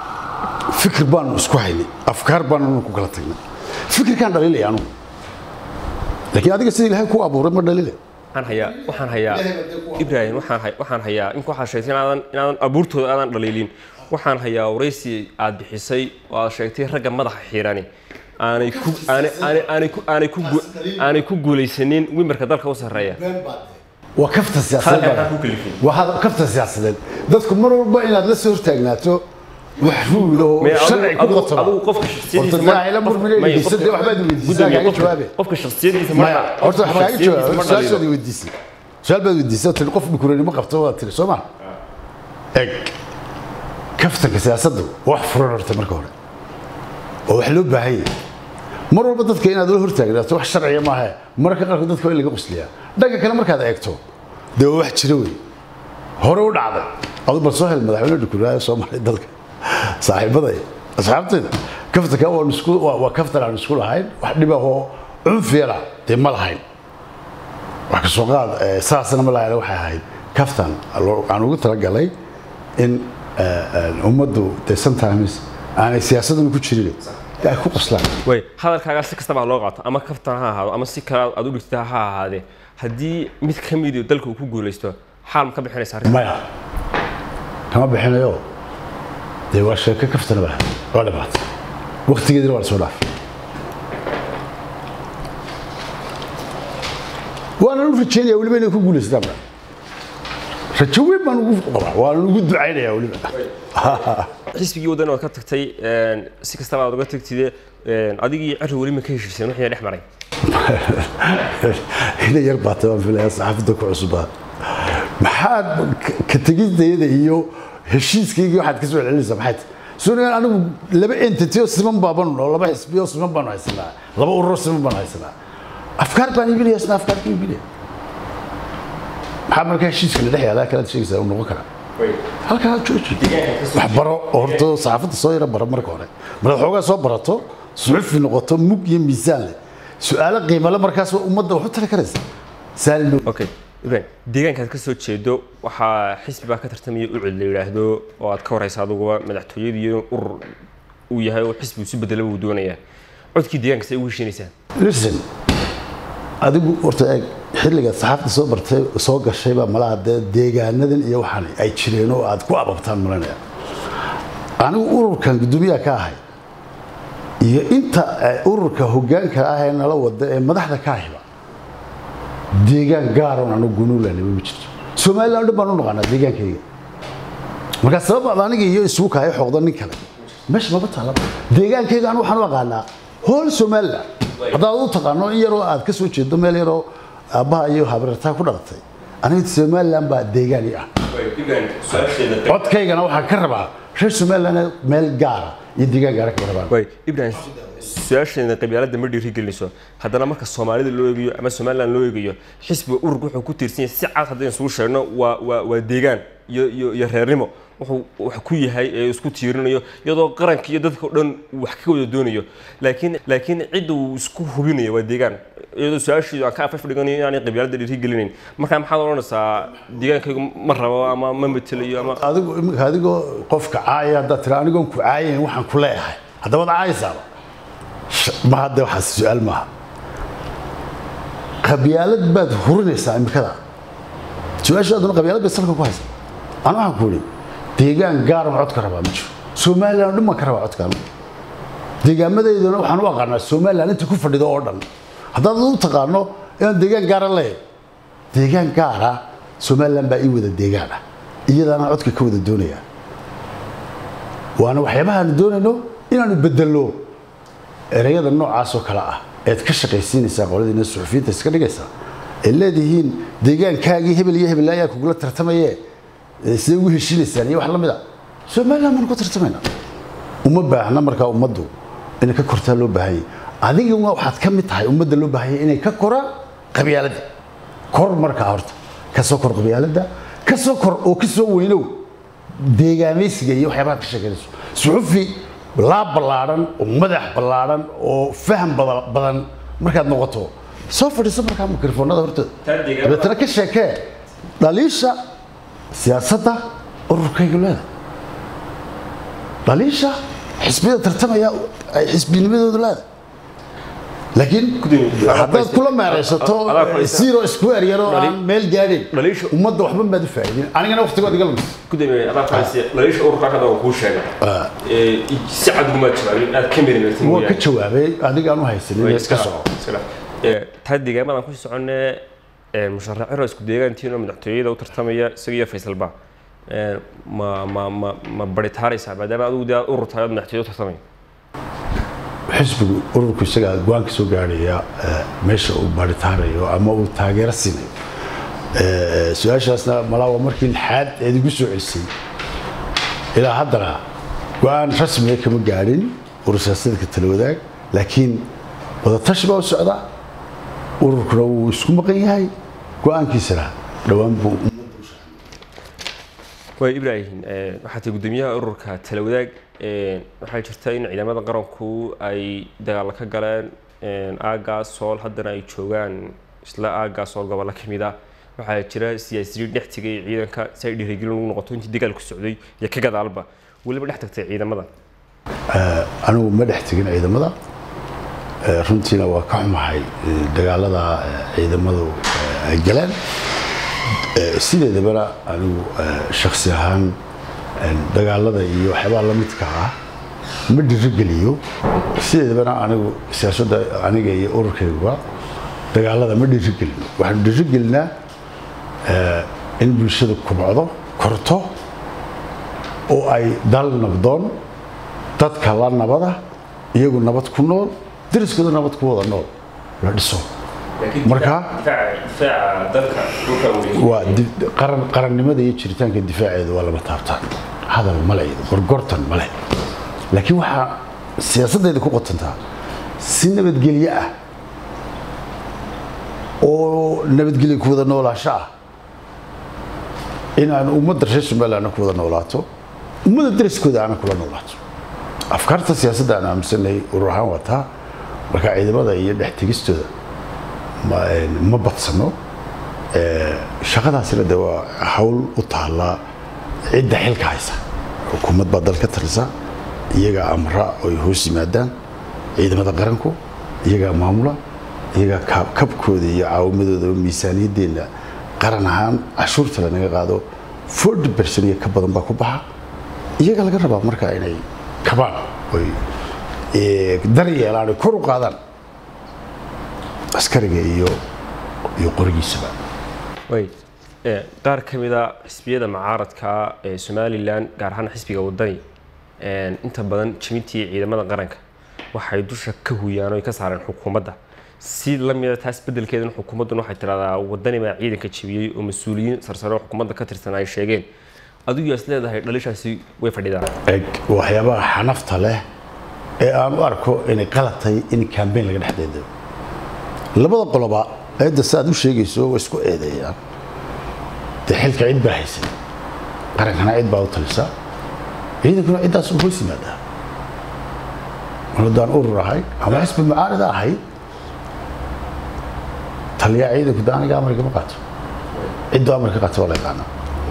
fikir baanu isku haynay afkaar baanu ku kala tagnay fikirkaan dhaliilaya anugu laakiin adiga sida ilaahay ku abuuray ma dhalile waxaan hayaa waxaan hayaa ibrahim waxaan hay- waxaan hayaa in waxaa sheegtay inaadan inaadan abuurtooda aadan dhaliilin waxaan hayaa waraysi aad bixisay oo aad sheegtay ragga madaxa xiirani aanay ku aanay aanay aanay ku aanay ku gu- aanay ku guulaysanin wimarka dalka u sarreeya waa kafta siyaasadeed Halkan baa- ku kalifin. waa hada- kafta siyaasadeed dadku mar walba inaad la soo hortaagnaato wax ruul oo Mee adigu- sharci ku adigu- qotoma adigu qofka shakhsiyadiisa Horta ma- ilaahay la murmina May, dhegeysan, dee qofka- waxbaad weydiisaa, gudoomiye, kaaga qofka- jawaabe. qofka shakhsiyadiisa ma maya horta wax kaaga shakhsiyadiisa jawaab ma su-aashoodii dhaliilo. weydiisay su-aal baad weydiisay oo tiri qof dhukuranimo qabto waad tiri soo ma eg kaftanka siyaasaddu wax furan horta marka hore oo wax loo baahan yahay mar walba dadka inaad la hortaagnaato wax sharciya maaha mararka qaarkood dadka waa in laga qusliyaa dhanka kale markaad eegto dee waa wax jira wey hore u dhacday adu bal soo hel madaxweyne dhukuraayo soo maray dalka saaxiibaday asxaabtayda kaftanka waan isku waa waa kaftan aan isku lahayn wax dhibahoo cunfiyana dee ma lahayn wax ka soo qaad eh, saasna ma lahayn waxay ahayd kaftan loo- aan ugu talagalay in eh, eh, ummaddu dee sometimes aanay siyaasaduna ku jirin dee ay ku qoslaan way hadalkaaga si kastaba ha loo qaato ama kaftan ha ahaado ama si kale aad u dhigta ha ahaadee haddii mid ka mid dalka uu ku guulaysto xaal ma ka bixinaysa arrin maya kama bixinayo dee waa sheeko kaftana ba waa dhibaatay waktigeedina waa lasoo dhaafay waana u rajeynaya weliba inay ku guulaystaan ba rajo weyn baan ugu qabaa waana ugu ducaynaya weliba xisbigii waddan ood ka tagtay een, si kastaba aad uga tagtide een, adigii ceri weli ma ka heshiiseen wixii dhex maray ina yar baatay waan filaya saxaafadda ku cusubaa maxaad ka- ka tegidayada iyo heshiiskaygii waxaad ka soo celinaysaa maxay tahay sunagan anigu laba entity oo siman baaban oo laba xisbi oo siman baanu haysanaa laba ururo siman baanu haysanaa afkaar baan iibinaya isna afkaar ka iibinaya maxaa markaa heshiiska la dhex yaalaa kalaad sheegaysaa uu noqon karaa halkaa jooji wax baro oo horta saxaafadda soo yara bara marka hore markaad xoogaa soo barato suxufi noqoto mug iyo miisaan leh su-aalo qiimale markaas waa ummadda wax u tali karaysa saalino okay ibrahim deegaankaad ka soo jeedo waxaa xisbi baa ka tartamaya ucud la yidhaahdo oo aad ka waraysa aduguba madaxtooyadii iyo urur uu yahay oo xisbi isu bedelaba uu doonayaa codkii deegaanka say ugu heshiinaysaan listen adigu horta eeg xilligaad saxaafadda soo bartay soo gashaybaa malaha dee deegaanadan iyo waxaan ay jireen oo aad ku ababtaan malanaya anigu ururkan guddoomiyaha ka ahay iyo inta eh, ururka hoggaanka ah ee nala wada ee madaxda ka ahiba deegaan gaaroon anigu gunuulanaba ma jirto somalilan o dhan baan u naqaanaa deegaankayga markaa sabab aad aniga iyo isugu kahay xoqda nin kale meesha maba taalaba deegaankayga anu waxaan u aqaanaa hool somaliland haddaad u taqaano in yaroo aad ka soo jeedo meel yaroo aabbaha iyo habarartaa ku dhalatay aniga somaliland baa deegaani ah codkaygana waxaan ka rabaa reer somaliland meel gaara iyo deegaan gaara kama rabaan way ibrahim su-aasheena qabyaaladda ma dhiirigelinayso haddana marka soomaalida loo eegayo ama somaliland loo eegayo xisbiga ururka wuxuu ku tiirsan yahay si cad haddaynu isugu sheegno waa waa waa deegaan iyo iyo iyo reernimo wuxuu wax ku yahay ee isku tiirinayo iyadoo qaranka iyo dadka o dhan uu wax ka wada doonayo laakiin laakiin cidda uu isku hubinayo waa deegaan iyadoo su-aasheedu aan ka afaf dhiganayo inaanay qabyaaladda dhiirigelinayn marka maxaad odhanaysaa deegaankaygu ma rabo ama ma matelayo ama adigu iminka adigoo qofka caaya haddaad tira anigoon ku caayayn waxaan ku leeyahay haddaba ad caayaysaaba ma hadde waxaas su-aal maaha qabyaalad baad hurinaysaa imikada su-aashaaduna qabyaalad bay salka ku haysa anu waxaan ku idhi deegaan gaaran cod ka rabaa ma jiro somaliland oo dhan baan ka rabaa codkaan deegaamadeydana waxaan u aqaanaa somaliland inta ku fadhido oo dhan haddaad u taqaano inaan deegaan gaara leeyahay deegaan gaara somaliland baa ii wada deegaan ah iyadaana codka ka wada doonaya waana waxyaabaha aanu doonayno inaanu bedelno ereyada noocaasoo kale ah eed ka shaqaysiinaysaa qoladiina suxufiyiinta iska dhigaysaa ay leedihiin deegaankaagii hebel iyo hebel ayaa kugula tartamaye ee sidee ugu heshiinaysaan iyo wax la mid a somaliland baanu ku tartamaynaa uma baahna markaa ummaddu inay ka kortaa loo baahanyay adiguna waxaad ka mid tahay ummadda loo baahanya inay ka koraan qabyaaladda kor markaa horta ka soo kor qabyaaladda ka soo kor oo ka soo weynow deegaamaysiga iyo waxyaabaha ka sheekeynayso suxufi laab ballaadhan oo madax ballaadhan oo faham bada- badan markaad noqoto soo fadhiiso markaa mikrofoonada hortooda Taa deegaan- dabeetana ka sheekee dhaliisha siyaasadda ururkayga leeda dhaliisha xisbiyada tartamaya ay xisbinimadoodu leedahay laakiin haddaad kula meeraysato zero square yaroo aan meel gaadhin dhaliisha- ummadda waxba maad u faa'iidin anigana waqtigood iga lumis gudoomiye adaa faransiya dhaliisha ururka hadda waan kuu sheegay Ee, si cad ugumaad jawaabin aad ka mirimirtin waa ka jawaabay adigaan u haysanin iska soco taa deegaamadan ku soconee musharaxiro isku deegaantiinoo madaxtooyada u tartamaya isaga iyo faysalba Ee, ma ma ma ma baritaaraysaa maadaama adigu dee aad urur tahay ood madaxtooyada u tartamay xisbigu ururku isagaa go-aanka soo gaadhaya eh, meesha uu baaritaanayo ama uu taageero siinayo Eh, su-aashaasna malaa waa markii lixaad eed igu soo celisay ilaa haddana go-aan rasmiga kama gaadhin urur siyaasadeedka tala wadaag laakiin wadatashi baa u socda ururkuna wuu isku maqan yahay go-aankiisana dhowaan buu waay ibraahim ee, waxaa tahay gudoomiyaha ururka tala wadaag ee, waxaa jirta in ciidamada qaranku ay dagaalo ka galeen aagaas sool haddana ay joogaan isla aagaas sool gobollo ka mid ah waxaa jira siyaasiyiin dhex tegay ciidanka si ay dhiirigelin ugu noqoto intii dagaalku socday iyo ka gadaalba weliba dhex tagtay ciidamada anigu ma dhex tegin ciidamada Eh, runtiina waa ka xumahay eh, dagaalada eh, ciidamadu eh, ay galeen Eh, sideedabana anigu eh, shakhsi ahaan eh, dagaalada iyo waxyaabaha la midka ah ma dhiirigeliyo sideedabana anigu siyaasadda aniga iyo ururkayguba dagaalada ma dhiirigelino waxaanu dhiirigelinaa eh, in bulshadu kubcdo korto oo ay dal nabdoon dadka la nabada iyagu nabad ku nool deriskooda nabad ku wada nool la dhiso Marka- difaaca dalka dhulka waa di- qaran qarannimada iyo jiritaanka difaaceeda waa lama taabtaan hadal male iyo gorgortan male laakiin waxaa siyaasaddeeda ku qotantaa si nabadgelyo ah oo nabadgelyo ku wada noolaasho ah in aan ummadda reer somalilandna ku wada noolaato ummadda deriskooda aanan kula noolaato afkaarta siyaasadda aan aaminsanay urur ahaan wataa marka ciidamada iyo dhex tegistooda ma, ma badsano shaqadaasina de waa hawl u taalla cidda xilka haysa xukuumad baa dalka talisa iyagaa amra oo ay hoos yimaadaan ciidamada qaranku iyagaa maamula iyagaa ka- kabkooda iyo caawimadooda miisaaniyaddeena qaran ahaan cashuurta lanaga qaado 40 bersan iyo ka badan baa ku baxa iyaga laga rabaa marka inay kabaan oy eh, dar yeelaan oy kor u qaadaan askariga iyo iyo qorigiisaba way ee, qaar ka mid a xisbiyada mucaaradka ee somalilan gaar ahaan xisbiga wadani een, inta badan jimidtii ciidamada qaranka waxay dusha ka huyaan oo ay ka saareen xukuumadda si la mida taas beddelkeedan xukuumadduna waxay tidhahdaa wadani baa ciidanka jebiyey oo mas-uuliyiin sarsare oo xukuumadda ka tirsan ay sheegeen adigu yaas leedahay dhalishaasi way fadhidaan eg waxyaabaha xanafta leh ee aan u arko inay qalad tahay in kambeyn laga dhex deedayo labada qoloba eedda si aad u sheegayso way isku eedeeyaan dee xilka cid baa haysan qarankana cid baa u talisa ciidankuna ciddaas u hoos yimaadaa mar haddaan urur ahay ama xisbi mucaarida ahay taliyaa ciidanku de aniga amarka ma qaato ciddu amarka qaato waa la yaqaanaa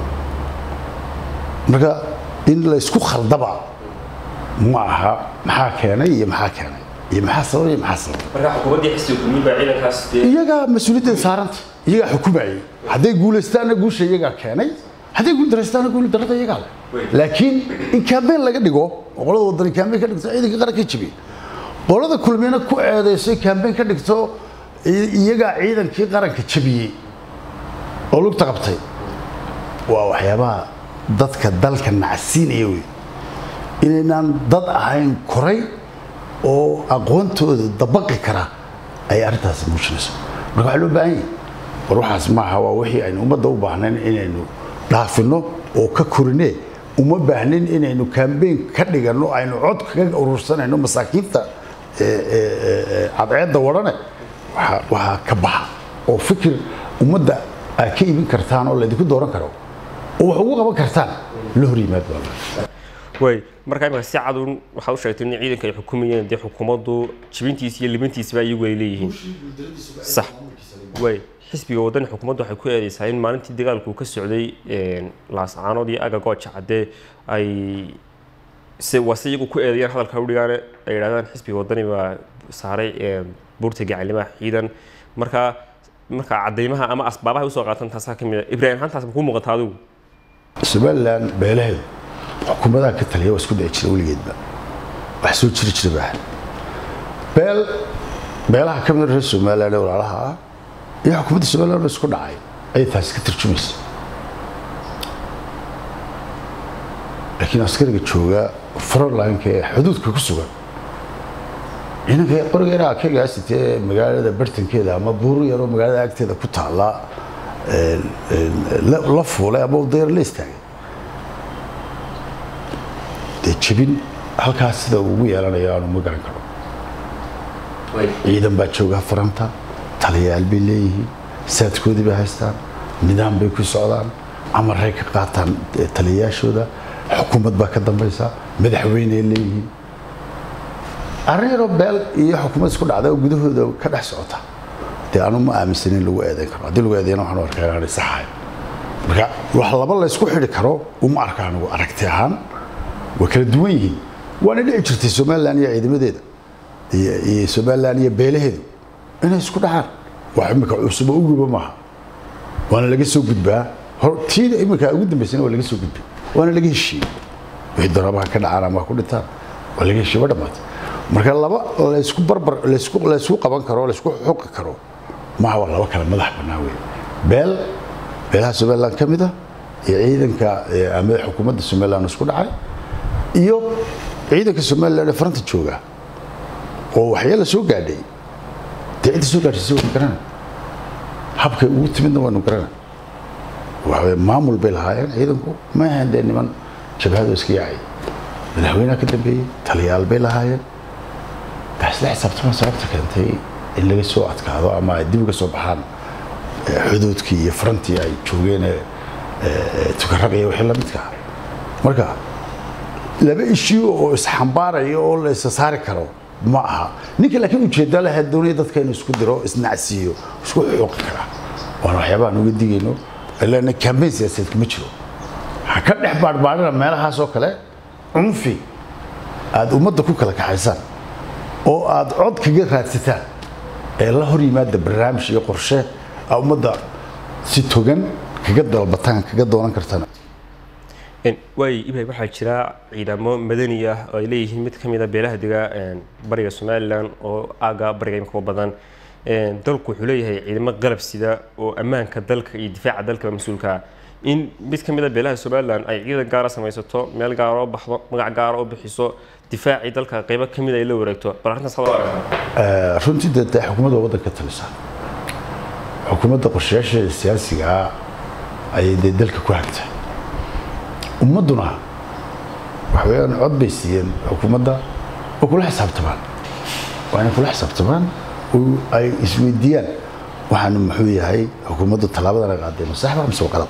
marka in la isku khaldaba ma aha maxaa keenay iyo maxaa keenay iyo maxaa sababay iyo maxaa sababay marka xukuumaddii xisbiga kulmiye baa ciidankaas dee iyagaa mas-uuliyaddeeda saaranta iyagaa xukumayay hadday guulaystaanna guusha iyagaa keenay hadday guuldaraystaanna guuldarrada iyagaa leh laakiin in kaambeen laga dhigo oo qolada wadani kaambeen ka dhigto ciidanka qaranka jabiye qolada kulmiyana ku eedayso kaambeen ka dhigto i- iyagaa ciidankii qaranka jabiyey oo lugta qabtay waa waxyaabaha dadka dalka nacsiinaya wey inaynaan dad ahayn koray oo aqoontooda dabaqi kara ay arrintaasi muujinayso marka waxaa loo baahan yahay war waxaas maaha waa wixii aynu ummadda u baahnayn inaynu dhaafino oo ka korinee uma baahnin inaynu kambeyn ka dhiganno aynu cod kaga urursanayno masaakiinta ee, ee, ee, ee, cadceedda wadhane waxaa- waxaa ka baxa oo fikir ummadda aad ka iibin kartaan oo laydinku dooran karo oo wax ugu qaban kartaan la hor yimaad baa la- way marka imika si cadun waxaa u sheegtay in ciidanka ay xukumayeen dee xukuumaddu jibintiisa iyo libintiisaba iyagu ay leeyihiin sax way xisbiga wadani xukuumaddu waxay ku eedeysaa in maalintii dagaalku ka socday een, laascaanood iyo aga gooja cadde ay se waa si iyagu ku eedeeyaan hadalka udhigaane ay yidhahdaan xisbiga wadani baa saaray buurta gacalnimaha ciidan marka marka cadeymaha ama asbaabaha usoo qaatan taasaa kamid a ibraahim ahaan taas ma kuu muuqata adigu somalilan beelaheedu xukuumadaha ka taliya waa isku dhici jira weligeedba wax soo jiri jira baa beel beelaha ka mid reer somalilan ee walaalaha ah iyo xukuumadda somalilan oo isku dhacay ayay taasi ka tarjumaysa laakiin askariga jooga frontlineka ee xuduudka ku sugan ciidanka qorigeena akagaasite magaalada bartankeeda ama buur yaroo magaalada agteeda ku taala la fuulay ama dayar la istaagay dee jebin halkaas sida ugu yeelanayo aanu ma garan karo ciidan baa jooga faranta taliyayaal bay leeyihiin saadkoodii bay haystaan nidaam bay ku socdaan amaray ka qaataan taliyayaashooda xukuumad baa ka dambaysa madaxweyney leeyihiin arrin yaroo beel iyo xukuumad isku dhacda oo gudahooda ka dhex socota dee anu ma aaminsanin lagu eedayn karo haddii lagu eedayna waxaan u arkaa inaanay saxahay marka wax laba la ysku xidhi karo uma arka anigu aragti ahaan waa kala duwan yihiin waana dhici jirtay somalilan iyo ciidamadeeda iyo somalilan iyo beelaheedu inay isku dhacaan wax imika cusub oo uguba maaha waana laga soo gudbaa tiida imika ugu dambaysana waa laga soo gudbay waana laga heshiiyey wixii daraabaha ka dhacaan ama ku dhintaan waa laga heshiiye wa dhammaatay marka laba laysku barbar laysku laysku qaban karo laysku xuqi karo maaha waa laba kale madax bannaan wey beel beelaha somaliland ka mid ah iyo ciidanka ama xukuumadda somaliland isku dhacay iyo ciidanka somaliland ee faranta jooga oo waxyaala soo gaadhay dee cidda soo gaadhaysay waynu garanay habkay ugu timidna waynu garanay waxaweye maamul bay lahaayeen ciidanku ma ahayn dee niman jabhado iska yaacay madaxweynaha ka dambeeyey taliyaal bay lahaayeen taasla xisaabtama sababta keentay in laga soo adkaado ama ay dib uga soo baxaan xuduudkii iyo farantii ay joogeen tukaraq iyo wixii lamidka ah marka laba ishiyo oo isxambaaraya oo la isa saari karo ma aha ninka laakiin ujeedda leh doonaya dadka inuu isku diro isnacsiiyo isku xuuqi karaa waana waxyaabaha aan uga digayno ilaa kambeyn siyaasadeed kuma jiro ha ka dhex baadhbaadhina meelahaas oo kale cunfi aada ummadda ku kala kaxaysaan oo aada cod kaga raadsataan ee la hor yimaada barnaamij iyo qorshe aa ummadda si togan kaga dalbataan kaga doonan kartana waay ibrahim waxaa jira ciidamo madani ah oo ay leeyihiin mid ka mid a beelaha dega bariga somalilan oo aaga bariga imika badan dalku wuxuu leeyahay ciidamo qalab sida oo ammaanka dalka iyo difaaca dalka mas-uulka in mid ka mid a beelaha somalilan ay ciidan gaara samaysato meel gaara oo baxdo magac gaara oo bixiso difaacii dalka qaybo ka mid ay la wareegto bal arrintaas hadoo aragtaa runtii dee dee xukuumadda waddanka talisa xukuumadda qorshayaasheeda siyaasiga ah ayay dee dalka ku hagtay ummadduna waxa weeyaan cod bay siiyeen xukuumadda oo kula xisaabtamaan waa inay kula xisaabtamaan oo ay isweydiiyaan waxaanu muxuu yahay xukuumaddu tallaabadan ay qaaday ma saxba mise waa qalab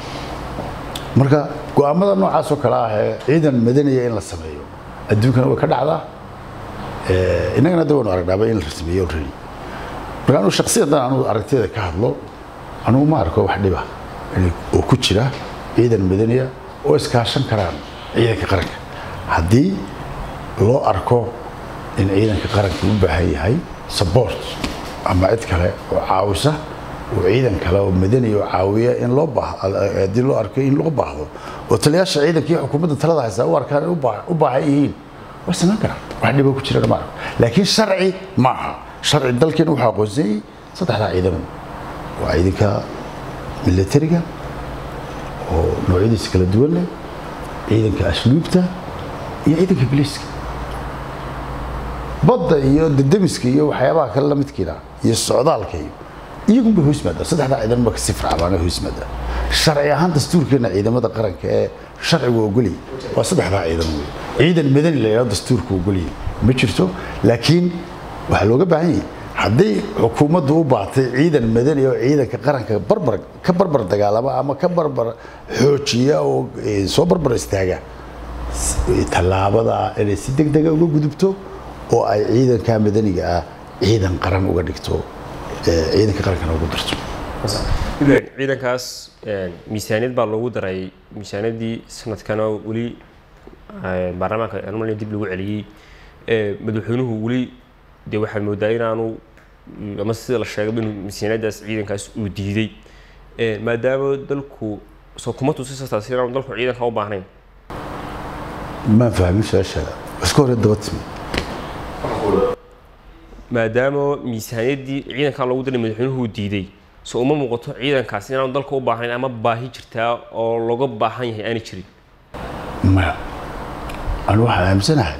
marka go'aamada noocaas oo kale ah ee ciidan madanaya in la sameeyo adduunkana way ka dhacdaa innagana de waynu aragnaaba in la sameeyo already marka anu shaksiyadan anu aragtiyada ka hadlo anugu ma arko wax dhiba oo ku jira ciidan madaniya oo iskaashan karaan ciidanka qaranka haddii loo arko in ciidanka qaranka u baahan yahay support ama cid kale oo caawisa oo ciidan kale oo madani oo caawiya in loo haddii loo arko in loo baahdo oo taliyaasha ciidanka iyo xukuumadda talada haysaa u arkaan u baahan yihiin way samayn karaan wax dhibo ku jirana ma arko laakiin sharci ma aha sharci dalkeena wuxuu aqoonsanyay saddexdaa ciidan waa ciidanka militariga oo noocyadiisa kala duwan leh ciidanka asluubta iyo ciidanka biliiska badda iyo dadamiska iyo waxyaabaha kale la midkiina iyo socdaalka iyo iyagun bay hoos maadaa saddexdaa ciidan ba kasi fircabaana hoos maadaa sharci ahaan dastuurkeena ciidamada qaranka ee sharcigu ogoliyay waa saddexdaa ciidan wey ciidan madani la yidhahdo dastuurku ogoliyay ma jirto laakiin waxaa looga baahan yahay hadday xukuumaddu u baatay ciidan madani oo ciidanka qaranka barbar ka barbar dagaalama ama ka barbar xoojiya oo soo barbar istaaga tallaabada inay si deg dega uga gudubto oo ay ciidanka madaniga ah ciidan qaran uga dhigto ciidanka qarankana ugu darto ciidankaas miisaaniyad baa loogu daray miisaaniyaddii sanadkan oo weli baarlamaanka almania dib lagu celiyey madaxweynuhu weli dee waxaad moodaa inaanu ama sida la sheegay inuu miisaaniyadaas ciidankaas uu diiday maadaama dalku soo kuma tusisataas inaanu dalku ciidanka u baahnayn maan fahmin su-aashaada iska hore daba timi maadaama miisaaniyaddii ciidankan loogu diray madaxweynuhu diiday so uma muuqato ciidankaas inaanu dalka u baahnayn ama baahi jirtaa oo looga baahan yahay aanay jirin maya anu waxaan aaminsanahay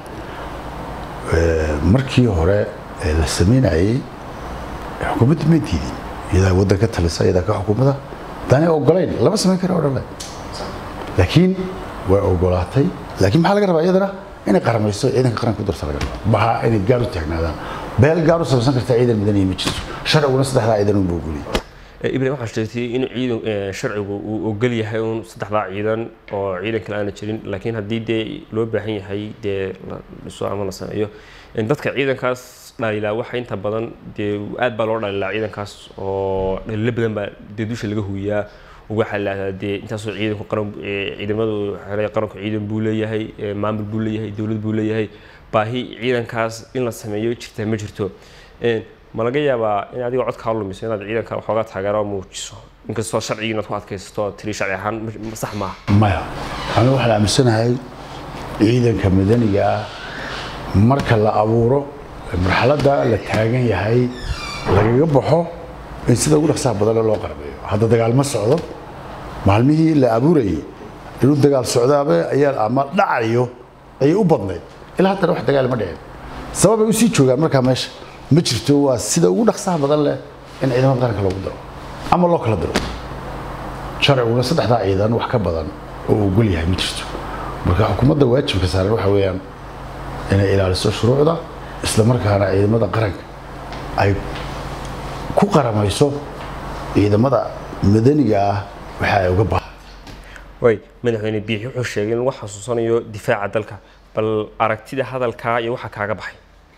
markii hore la samaynayey xukuumadda ma diidin iyadaa waddan ka talisa iyadaa ka xukuumada daanay ogolayn lama samayn kara odhan leh laakiin way ogolaatay laakiin maxaa laga rabaa iyadana inay qaramayso ciidanka qaranka ku darta laga rabaa maha inay gaar u taagnaadaan beel gaar u samaysan karta ciidan midaniya ma jirto sharciguna saddexdaa ciidan unba ogoliyay ibrahim waxaa sheegtay in ciidan sharcigu uu ogol yahay uun saddexdaa ciidan oo ciidan kale aana jirin laakiin haddii dee loo baahan yahay dee la dhiso ama la sameeyo dadka ciidankaas dhalilaa waxa inta badan dee aad baa loo dhalilaa ciidankaas oo dhalilo badan baa dee dusha laga huwiyaa waxaa lahdaa dee intaasoo ciidanku qaran ciidamadu xeelaya qaranku ciidan buu leeyahay maamul buu leeyahay dowlad buu leeyahay baahi ciidankaas in la sameeyo jirta ma jirto ma laga yaabaa in adiga codkaa lumiso inaad ciidanka waxoogaa taageero muujiso inkastoo sharcigii inaad ku adkaysato tiri sharci ahaan sax maaha maya anigu waxaan aaminsanahay ciidanka madaniga ah marka la abuuro marxaladda la taagan yahay lagaga baxo in sida ugu dhaqsaha badane loo qarbeeyo hadda dagaal ma socdo maalmihii la abuurayay inuu dagaal socdaaba ayaa ama dhacayo ayay u badnayd ilaa haddana wax dagaal ma dhicin sababay usii joogaan markaa meesha ma jirto waa sida ugu dhaqsaha badan leh in ciidamada qaranka loogu daro ama loo kala diro sharciguna saddexdaa ciidan wax ka badan oo ogol yahay ma jirto marka xukuumadda waajibka saaran waxa weeyaan inay ilaaliso shuruucda isla markaana ciidamada qaranka ay ku qaramayso ciidamada madaniga ah waxa ay uga bahan way madaxweyne biixi wuxuu sheegay in lagu xasuusanayo difaaca dalka bal aragtida hadalkaa iyo waxa kaaga baxay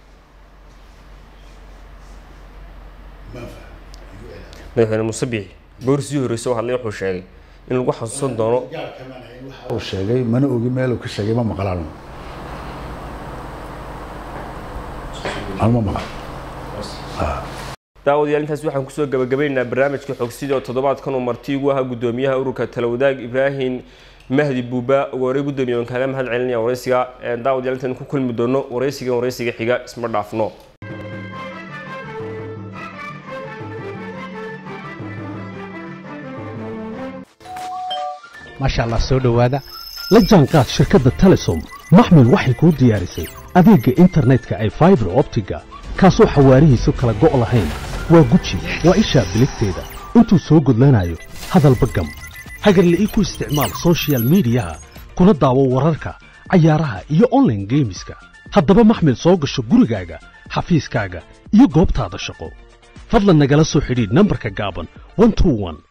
madaxweyne muuse biixi boorisii horreysay oo hadlay wuxuu sheegay in lagu xasuusan doono uu sheegay mana ogi meel uu ka sheegay ma maqlaan anuma maqal daawadayaal intaas waxaan kusoo gabagabaynaynaa barnaamijka xogsida oo toddobaadkan uu marti ugu ahaa guddoomiyaha ururka talawadaag ibraahim mahdi buuba ugu horey guddoomiye waan kaaga mahad celinaya waraysiga daawadayaal intaan ku kulmi doono waraysigan waraysiga xiga isma dhaafno maasha allah soo dhowaada la jaanqaad shirkadda telesom maxmil waxay kuu diyaarisay adeegga internetka ay faibar optiga kaasoo xawaarihiisu kala go' lahayn waa guji waa ishaa biligteeda intuu soo gudlanayo hadalba gam hagarle ii ku isticmaal soshiyal miidiyaha kuna daawo wararka cayaaraha iyo onlaine geemiska haddaba maxmil soo gasho gurigaaga xafiiskaaga iyo goobtaada shaqo fadlan nagala soo xidhiidh nambarka gaaban